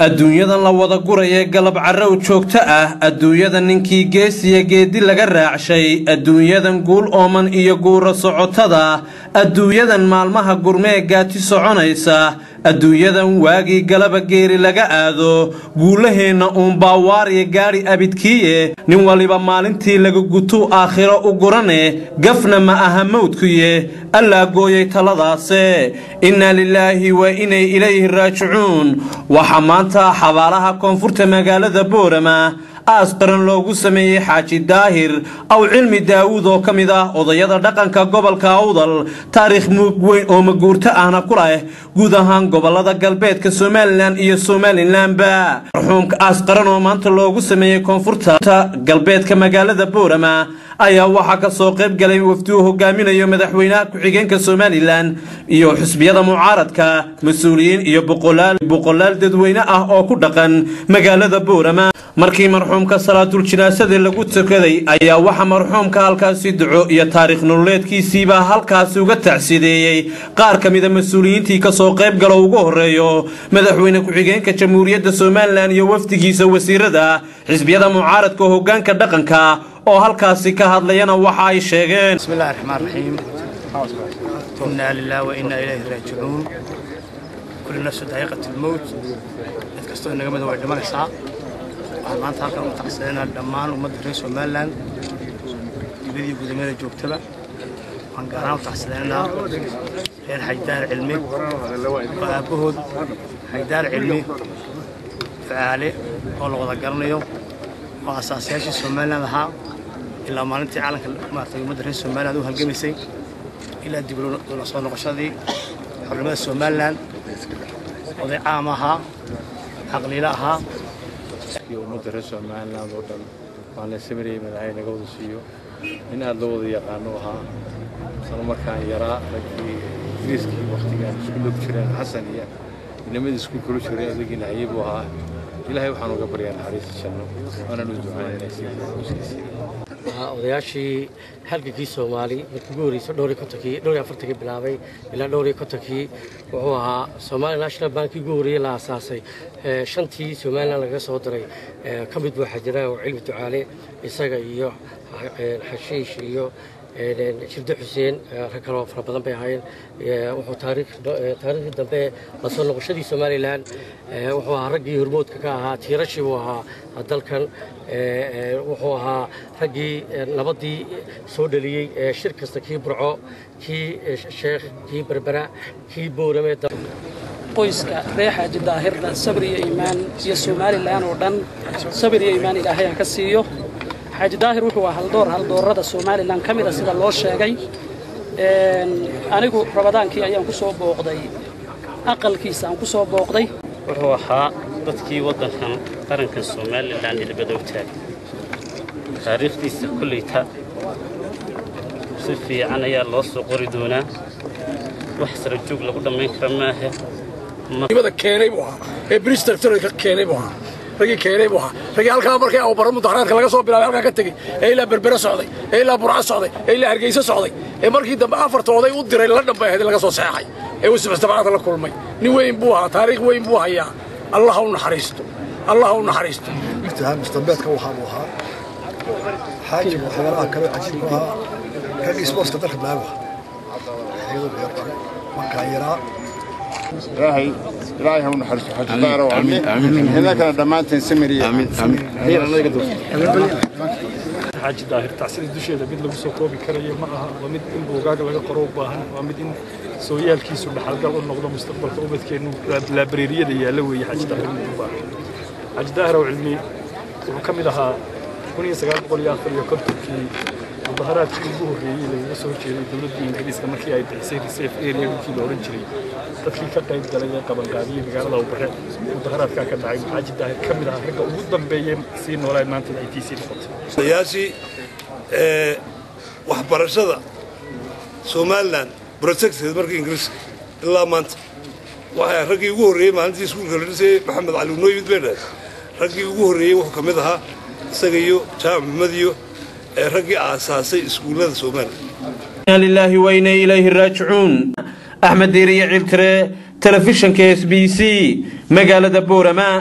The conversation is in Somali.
adduunyadan la wada gurayee galab carrow joogto ah adduunyada ninkii geesiya geedi laga raacshay adduunyadan guul ooman iyo guura socotada adduunyadan maalmaha gurmee gaati soconaysa adduunyadan waagii galaba geeri laga aado guulaheenna uunbaa waarya gaadhi abidkiiye nin waliba maalintii laga gutuu aakhiro u gurane gafna ma aha mawdkuye allaa gooyay taladaase innaa lilaahi wa inay ilayhi raajicuun waxaa maanta xabaalaha koonfurta magaalada boorama aas qaran loogu sameeyey xaaji daahir aw cilmi daawuud oo ka mid ah odayada dhaqanka gobolka awdal taariikh muug weyn oo maguurto ahna ku leh guud ahaan gobolada galbeedka somalilan iyo somalilanba marxuumka aas qaran oo maanta loogu sameeyey koonfurta galbeedka magaalada boorama ayaa waxaa ka soo qayb galay wafdi uu hogaaminayo madaxweynaha ku-xigeenka somalilan iyo xusbiyada mucaaradka mas-uuliyiin iyo boqolaal dadweyne ah oo ku dhaqan magaalada boorama markii marxuumka salaatul jinaasadii lagu tukaday ayaa waxaa marxuumka halkaasi duco iyo taariikh nololeedkiisiibaa halkaasi uga tacsideeyey qaar ka mida mas-uuliyiintii kasoo qayb galo ugu horeeyo madaxweyne ku-xigeenka jamhuuriyadda somalilan iyo wafdigiisa wasiirada xisbiyada mucaaradka hogaanka dhaqanka oo halkaasi ka hadlayana waxa ay sheegeen bismillahi raxmaan raxiim innaa lilah wa innaa ilayhi raajicuun kulli nafsu daa'iqat lmowt cid kastoo inaga mida way dhimanaysaa waxaan maanta halkan u tacsidanaa dhammaan ummadda reer somalilan dibadii gudameeda joogtaba waxaan gaar ahaan u tacsidanaynaa reer xajdaar cilmi oo aabbahood xajdaar cilmi ducaale oo la wada garanayo oo asaasayaashii somalilan ahaa ilaa maalintii caalamka maartay ummadda reer somaliland u halgamaysay ilaa dib ula soo noqoshadii xornimada somalilan oday caam ahaa caqliilo ahaa iyo ummadda reer somaliland oo dhan waan la samarayay madaxay naga wada siiyo in aad loo wada yaqaano ahaa isla markaan yaraa raggii ingiriiskii waktigaan isku log jireen xasan iyo inamadii isku kula jiray adagiina haye buu ahaa ilaahay waxaan uga baryaa naxariista janno waana lu ducaynaysiiskiisii odayaashii halgankii soomaali markii ugu horreysay dhowr iyo kontonkii dhowr iyo afartankii bilaabay ilaa dhowr iyo kontonkii wuxuu ahaa Somali National Bank ugu horreeyay la aasaasay shantii Somaliland laga soo diray ka mid buu xajira oo cilmi ducaale isaga iyo xashiish iyo shirde xuseen rag kaloo fara badan bay ahaayeen wuxuu taariikhdii dambe la soo noqoshadii somalilan wuxuu ahaa raggii hormoodka ka ahaa tiirashii buu ahaa dalkan wuxuu ahaa raggii nabaddii soo dhaliyey shir kasta kii burco kii sheekh kii berbera kii boorame qoyska reer xaaji daahirna sabir iyo iimaan iyo somalilan oo dhan sabir iyo iimaan ilaahay ha ka siiyo xaaji daahir wuxuu ahaa haldoor haldoorada somalilan ka mida sida loo sheegay anigu rabadaankii ayaan ku soo booqday aqalkiisa aan ku soo booqday wuxuu ahaa dadkii waddankan qaranka somalilan ilbada u taagay taariikhdiisa kolleyta si fiican ayaa loo soo qori doonaa wax sara joog lagu dhammayn kara maahe mada keenay buu ahaa ee bristol ka keenay buu ahaa ragii keenay buu ahaa ragii halkaa markii abubaro mudaharaadka laga soo bilaabay halkaa ka tegey ee ilaa berbere socday ee ilaa burco socday ee ilaa hargeysa socday ee markii dambe afarta oday u diray la dhambay ahayd laga soo seexay ee uu sibistabacada la kulmay nin weyn buu ahaa taariikh weyn buu hayaa allah ha u naxariisto allah ha u naxariisto mustambeedka waxaa buu ahaa xaajiga waxyaalaha kale cajiibku ahaa raggii sportska dalka bilaabi ahaa markaan yaraa ilaahay ilaahay ha u naxariisto xajidaara oo innakana dhammaanteen samiriye xaaji daahir tacsida dusheeda mid lagu soo koobi karayo ma aha waa mid in buugaaga laga qoro u baahan waa mid in sooyaalkiisu dhaxalgal u noqdo mustaqbalka ubadkeennu laabareeriyada yaalla weeye xaaji daahir mid u baahan xaaji daahir oo cilmi wuxuu ka mid ahaa kun iyo sagaal boqol iyo afar iyo kontonkii mudaharaadkii ugu horreeyey lagaga soo jeeday dowladdii ingiriiska markii ay bixisay reserve area winkii la odhan jiray dadkii ka qayb galay ee qabanqaabiyey magaalada ubare mudaharaadkaa ka dhacay xaaji daahir ka mid ahaa ragga ugu dambeeyey sii noolaa maanta ay tiisii noqotay odayaashii waxbarashada somalilan protected markii ingiriiska ilaa maanta waxay raggii ugu horreeyey maalintii iskuulka la dhisayey maxamed cali unooyimid bay dhahay raggii ugu horreeyey wuxuu ka mid ahaa isaga iyo jaamac maxmed iyo raggii aasaasay iskuullada somalilan lilaahi wa inay ilayhi raajicuun axmed diiriye ciltire telefishanka s b c magaalada boorama